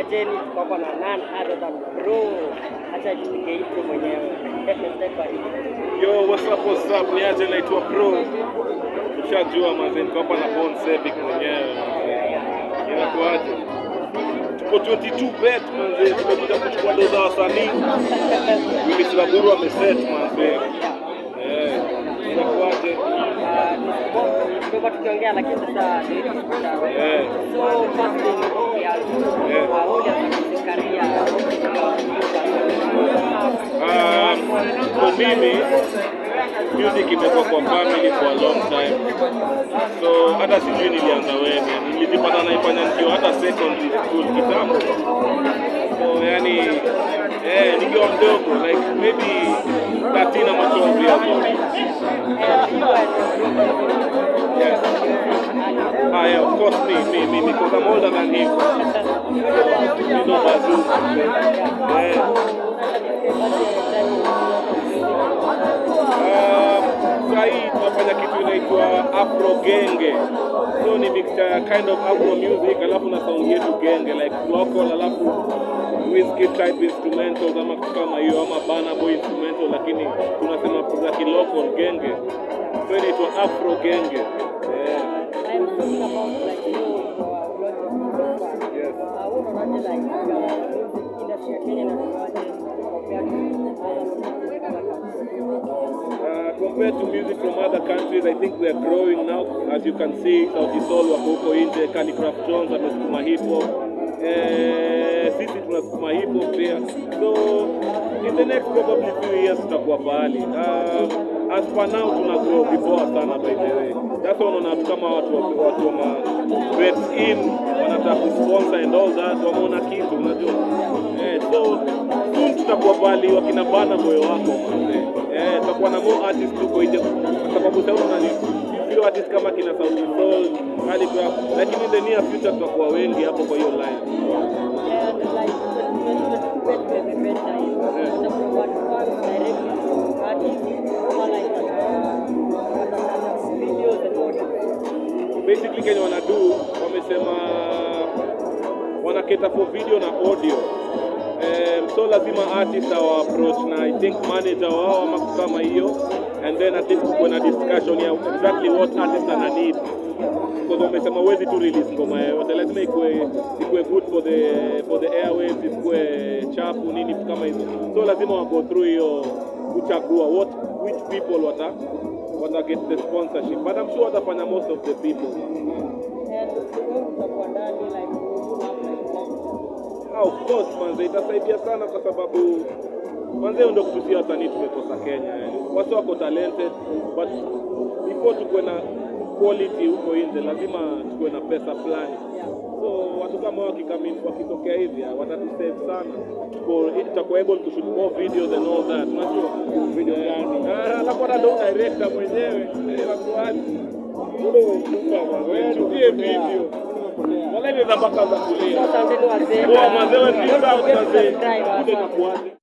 Majeni, tuko hapa na none other than bro. Acha jipige intro mwenyewe. Step by step. Yo, what's up, what's up? Ni aje naitwa Pro. Ushajua manze, niko hapa na Bon Sebic mwenyewe. Inakuaje? Tuko 22 bet manze, tumekuja kuchukua doza za wasanii. Willis Laburu ameset manze. Eh, inakuaje? Ah, tumekuwa tukiongea lakini sasa Eh, so first thing ya Yeah. uh, audience career um, kwa mimi music imekuwa kwa family for a long time. So hata sijui nilianza when, nilijipata naifanya nikiwa hata secondary school kitambo. So yani eh, nikiwa mdogo like maybe 13 ama 12 years old. Yes. Ah, yeah, of course me, me, me, because I'm older than him. You know Bazoo. Yeah. Um, saa hii tunafanya kitu inaitwa afro genge so ni mixture ya kind of afro music alafu na sound yetu genge like local alafu whiskey type instrumentals ama kitu kama hiyo ama bana boy instrumental lakini tunasema za kilocal genge so inaitwa afro genge yeah. I'm talking about like you uh, project Yes. uh, unaonaje like uh, music industry ya Kenya inakuwaje compared to other countries? Uh, compared to music from other countries, I think we are growing now. As you can see, Sauti Sol wako huko nje, Calligraph Jones amesukuma hip hop. Eh, sisi tunasukuma hip hop pia. So in the next probably few years tutakuwa pahali. Uh, as for now tuna grow vipoa sana by the way. That's why unaona watu kama watu wa watu wa ma Bets in wanataka kusponsor and all that, wameona kitu unajua. Eh, so soon tutakuwa pahali wakina bana moyo wako manze. Eh, tutakuwa na more artists huko nje kwa sababu sasa unaona ni few artists kama kina Sauti Sol, Calligraph, lakini in the near future tutakuwa wengi hapo kwa hiyo line. And like when when we met time, the one one directly to artists or like uh, videos and audio. Basically Kenya wanadu wamesema wana cater for video na audio. Um, so lazima artist awa approach na I think manager wao ama kitu kama hiyo and then at least kuwe na discussion ya exactly what artist ana need because wamesema huwezi tu release ngoma yoyote, lazima ikuwe ikuwe good for the for the airwaves, ikuwe chafu nini vitu kama hizo, so lazima wa go through hiyo kuchagua what which people wata wata get the sponsorship, but I'm sure watafanya most of the people. And wewe utakuwa ndani like you have like Ah, of course manze, itasaidia sana kwa sababu manze, hiyo ndio kutusia wasanii tumekosa Kenya. Yani watu wako talented but before tukuwe na quality huko nje, lazima tukuwe na pesa fulani. So watu kama wakikami wakitokea hivi ah, watatusave sana, tuko tutakuwa able to shoot more videos and all that. Unajua video gani? Ah, alafu hata ndo director mwenyewe eh, wakuaje wewe tutie video wala ile za mpaka za kulia Asanteni wazee. Poa, mazee, wewe ni Don't sawa, forget to mazee. subscribe, Kuja asante. tukuache.